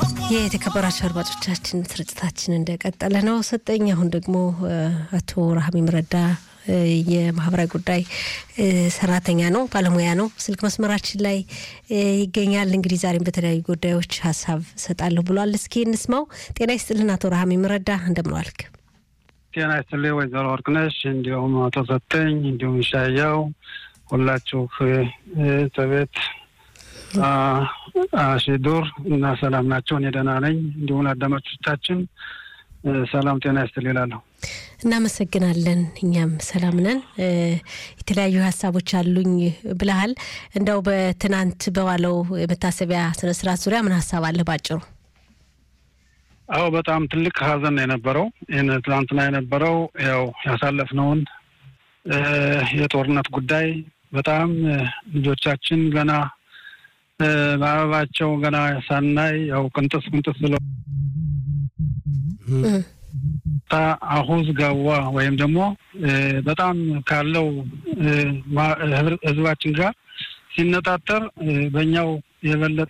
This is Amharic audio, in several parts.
የተከበራቸው አድማጮቻችን ስርጭታችን እንደቀጠለ ነው። ሰጠኝ አሁን ደግሞ አቶ ረሃሚም ረዳ የማህበራዊ ጉዳይ ሰራተኛ ነው፣ ባለሙያ ነው። ስልክ መስመራችን ላይ ይገኛል። እንግዲህ ዛሬም በተለያዩ ጉዳዮች ሀሳብ ሰጣለሁ ብሏል። እስኪ እንስማው። ጤና ይስጥልን አቶ ረሃሚም ረዳ እንደምን ዋልክ? ጤና ይስጥልኝ ወይዘሮ ወርቅነሽ እንዲሁም አቶ ሰጠኝ እንዲሁም ሻያው ሁላችሁ ተቤት አሺዱር እና ሰላም ናቸው። እኔ ደህና ነኝ። እንዲሁም አዳማጮቻችን ሰላም ጤና ይስጥል ይላለሁ። እናመሰግናለን። እኛም ሰላም ነን። የተለያዩ ሀሳቦች አሉኝ ብለሃል። እንደው በትናንት በዋለው የመታሰቢያ ስነስርዓት ዙሪያ ምን ሀሳብ አለ ባጭሩ? አዎ በጣም ትልቅ ሀዘን ነው የነበረው። ይህን ትናንትና የነበረው ያው ያሳለፍነውን የጦርነት ጉዳይ በጣም ልጆቻችን ገና በአበባቸው ገና ሳናይ ያው ቅንጥስ ቅንጥስ ብለው አሁዝ ገዋ ወይም ደግሞ በጣም ካለው ህዝባችን ጋር ሲነጣጠር በእኛው የበለጠ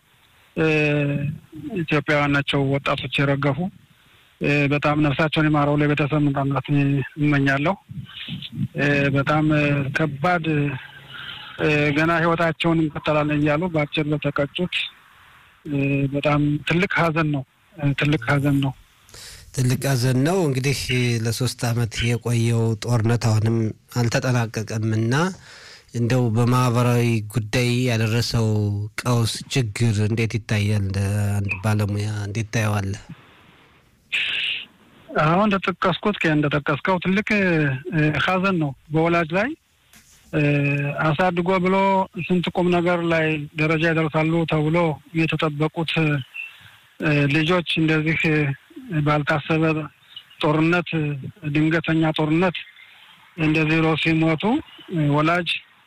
ኢትዮጵያውያን ናቸው ወጣቶች የረገፉ። በጣም ነፍሳቸውን የማረው ለቤተሰብ መጽናናት እመኛለሁ። በጣም ከባድ ገና ህይወታቸውን እንቀጠላለን እያሉ በአጭር ለተቀጩት በጣም ትልቅ ሀዘን ነው። ትልቅ ሀዘን ነው። ትልቅ ሀዘን ነው። እንግዲህ ለሶስት አመት የቆየው ጦርነት አሁንም አልተጠናቀቀም እና እንደው በማህበራዊ ጉዳይ ያደረሰው ቀውስ ችግር እንዴት ይታያል? እንደ አንድ ባለሙያ እንዴት ታየዋለህ? አሁን እንደጠቀስኩት እንደጠቀስከው ትልቅ ሀዘን ነው በወላጅ ላይ አሳድጎ ብሎ ስንት ቁም ነገር ላይ ደረጃ ይደርሳሉ ተብሎ የተጠበቁት ልጆች እንደዚህ ባልታሰበ ጦርነት፣ ድንገተኛ ጦርነት እንደዚህ ብሎ ሲሞቱ ወላጅ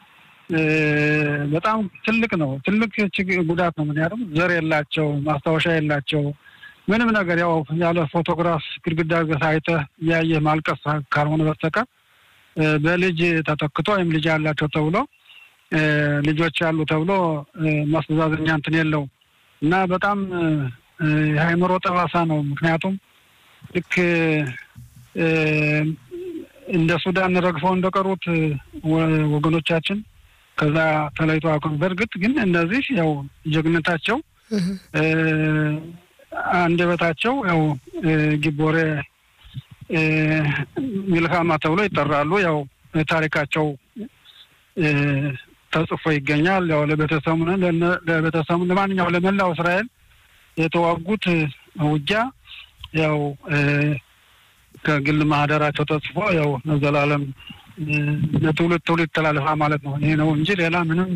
በጣም ትልቅ ነው። ትልቅ ጉዳት ነው። ምክንያቱም ዘር የላቸው፣ ማስታወሻ የላቸው፣ ምንም ነገር ያው ያለ ፎቶግራፍ ግድግዳ አይተህ እያየህ ማልቀስ ካልሆነ በስተቀር በልጅ ተተክቶ ወይም ልጅ ያላቸው ተብሎ ልጆች ያሉ ተብሎ ማስተዛዘኛ እንትን የለው እና በጣም የአእምሮ ጠባሳ ነው። ምክንያቱም ልክ እንደ ሱዳን ረግፈው እንደቀሩት ወገኖቻችን ከዛ ተለይቶ አቁም። በእርግጥ ግን እነዚህ ያው ጀግነታቸው አንደበታቸው ያው ጊቦሬ ሚልካማ ተብሎ ይጠራሉ። ያው ታሪካቸው ተጽፎ ይገኛል። ያው ለቤተሰቡ ለቤተሰቡ ለማንኛው ለመላው እስራኤል የተዋጉት ውጊያ ያው ከግል ማህደራቸው ተጽፎ ያው ለዘላለም ለትውልድ ትውልድ ተላለፋ ማለት ነው። ይሄ ነው እንጂ ሌላ ምንም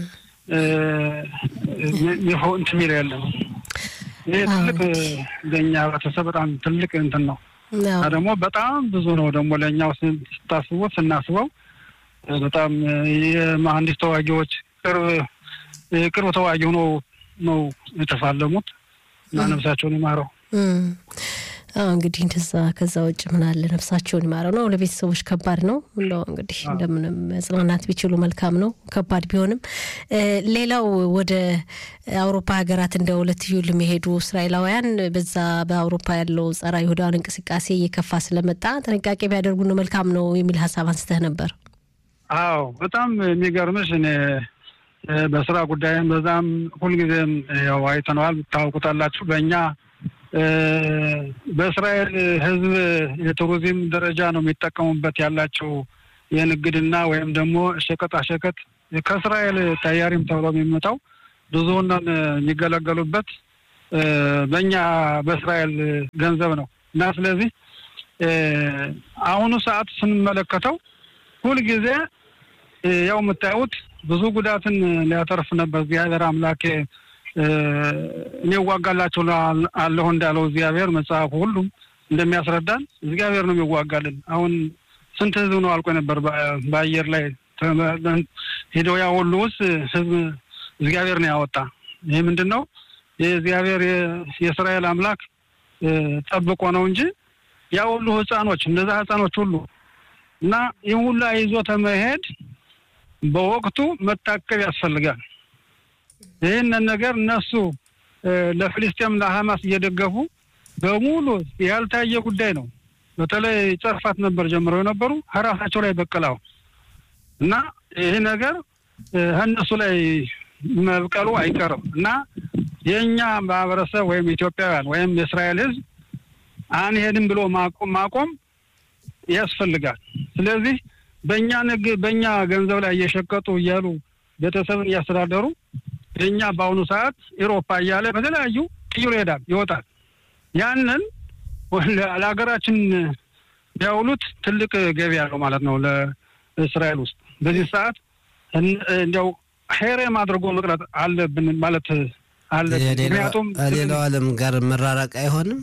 እንትን የሚል የለም። ይሄ ትልቅ ለእኛ ህብረተሰብ በጣም ትልቅ እንትን ነው። ደግሞ በጣም ብዙ ነው ደግሞ ለእኛው ስታስቡት ስናስበው በጣም የመሀንዲስ ተዋጊዎች ቅርብ ቅርብ ተዋጊ ሆኖ ነው የተፋለሙት እና ነፍሳቸውን ይማረው። እንግዲህ እንደዛ ከዛ ውጭ ምን አለ ነፍሳቸውን ይማረው ነው። ለቤተሰቦች ከባድ ነው። እንደው እንግዲህ እንደምንም መጽናናት ቢችሉ መልካም ነው፣ ከባድ ቢሆንም። ሌላው ወደ አውሮፓ ሀገራት እንደ ሁለትዩ ለሚሄዱ እስራኤላውያን በዛ በአውሮፓ ያለው ጸረ ይሁዳውያን እንቅስቃሴ እየከፋ ስለመጣ ጥንቃቄ ቢያደርጉ ነው መልካም ነው የሚል ሀሳብ አንስተህ ነበር። አዎ በጣም የሚገርምሽ እኔ በስራ ጉዳይም በዛም ሁልጊዜም ያው አይተነዋል፣ ታውቁታላችሁ በእኛ በእስራኤል ሕዝብ የቱሪዝም ደረጃ ነው የሚጠቀሙበት ያላቸው የንግድና ወይም ደግሞ ሸቀጣ ሸቀጥ ከእስራኤል ተያሪም ተብሎ የሚመጣው ብዙውን የሚገለገሉበት በእኛ በእስራኤል ገንዘብ ነው እና ስለዚህ አሁኑ ሰዓት ስንመለከተው ሁልጊዜ ያው የምታዩት ብዙ ጉዳትን ሊያተርፍ ነበር እግዚአብሔር አምላክ እኔ እዋጋላቸው አለሁ እንዳለው እግዚአብሔር መጽሐፉ ሁሉም እንደሚያስረዳን እግዚአብሔር ነው የሚዋጋልን። አሁን ስንት ህዝብ ነው አልቆ ነበር በአየር ላይ ሄደው ያ ሁሉ ውስጥ ህዝብ እግዚአብሔር ነው ያወጣ። ይህ ምንድን ነው? የእግዚአብሔር የእስራኤል አምላክ ጠብቆ ነው እንጂ ያ ሁሉ ህፃኖች እነዛ ህፃኖች ሁሉ እና ይህ ሁሉ ይዞ ተመሄድ በወቅቱ መታቀብ ያስፈልጋል። ይህንን ነገር እነሱ ለፍልስጤም ለሐማስ እየደገፉ በሙሉ ያልታየ ጉዳይ ነው። በተለይ ጨርፋት ነበር ጀምረው የነበሩ ከራሳቸው ላይ በቀላው እና ይህ ነገር ከእነሱ ላይ መብቀሉ አይቀርም እና የእኛ ማህበረሰብ ወይም ኢትዮጵያውያን ወይም የእስራኤል ሕዝብ አንሄድም ብሎ ማቆም ማቆም ያስፈልጋል። ስለዚህ በእኛ ንግ በእኛ ገንዘብ ላይ እየሸቀጡ እያሉ ቤተሰብን እያስተዳደሩ የእኛ በአሁኑ ሰዓት ኤሮፓ እያለ በተለያዩ ቅይሮ ይሄዳል ይወጣል። ያንን ለሀገራችን ቢያውሉት ትልቅ ገቢ ያለው ማለት ነው ለእስራኤል ውስጥ በዚህ ሰዓት እንዲያው ሄሬም አድርጎ መቅረት አለብን ማለት አለብን። ምክንያቱም ሌላው ዓለም ጋር መራራቅ አይሆንም።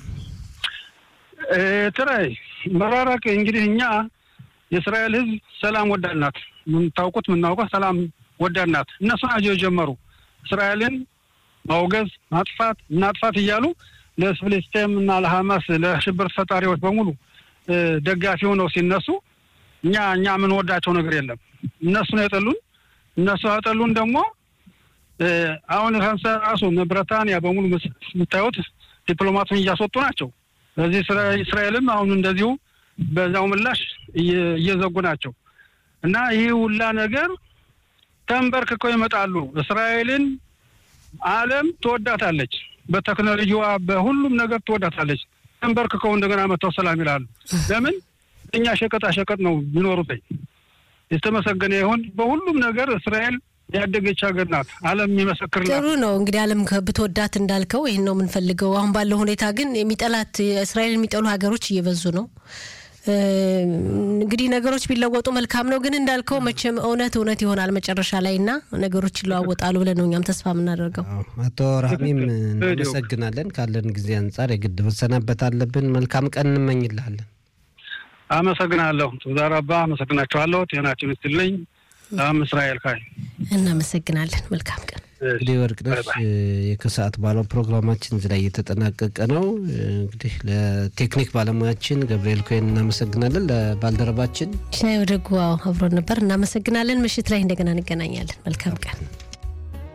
ትራይ መራራቅ እንግዲህ እኛ የእስራኤል ሕዝብ ሰላም ወዳድ ናት። የምታውቁት የምናውቀው ሰላም ወዳድ ናት። እነሱ ናቸው የጀመሩ እስራኤልን ማውገዝ፣ ማጥፋት፣ እናጥፋት እያሉ ለፍልስጤም እና ለሐማስ ለሽብር ፈጣሪዎች በሙሉ ደጋፊ ሆነው ሲነሱ እኛ እኛ የምንወዳቸው ነገር የለም። እነሱ ነው የጠሉን። እነሱ ያጠሉን ደግሞ አሁን ራሱ ብሪታንያ በሙሉ የምታዩት ዲፕሎማቱን እያስወጡ ናቸው። በዚህ እስራኤልም አሁን እንደዚሁ በዛው ምላሽ እየዘጉ ናቸው እና ይህ ሁላ ነገር ተንበርክከው ይመጣሉ። እስራኤልን ዓለም ትወዳታለች፣ በቴክኖሎጂዋ በሁሉም ነገር ትወዳታለች። ተንበርክከው እንደገና መጥተው ሰላም ይላሉ። ለምን እኛ ሸቀጣ ሸቀጥ ነው የሚኖሩት። የተመሰገነ ይሁን። በሁሉም ነገር እስራኤል ያደገች ሀገር ናት። ዓለም የሚመሰክርላት ጥሩ ነው። እንግዲህ ዓለም ብትወዳት እንዳልከው ይህን ነው የምንፈልገው። አሁን ባለው ሁኔታ ግን የሚጠላት እስራኤል የሚጠሉ ሀገሮች እየበዙ ነው። እንግዲህ ነገሮች ቢለወጡ መልካም ነው። ግን እንዳልከው መቼም እውነት እውነት ይሆናል መጨረሻ ላይ እና ነገሮች ይለዋወጣሉ ብለን ነው እኛም ተስፋ የምናደርገው። አቶ ራህሚም እናመሰግናለን። ካለን ጊዜ አንጻር የግድ መሰናበት አለብን። መልካም ቀን እንመኝልሃለን። አመሰግናለሁ። ዛራባ አመሰግናቸዋለሁ። ጤናችን ይስጥልኝ። ም እስራኤል ካይ እናመሰግናለን። መልካም ቀን። እንግዲህ ወርቅነሽ የከሰዓት ባለው ፕሮግራማችን እዚህ ላይ እየተጠናቀቀ ነው። እንግዲህ ለቴክኒክ ባለሙያችን ገብርኤል ኮይን እናመሰግናለን። ለባልደረባችን ሽናይ ወደጉ አብሮን ነበር። እናመሰግናለን። ምሽት ላይ እንደገና እንገናኛለን። መልካም ቀን።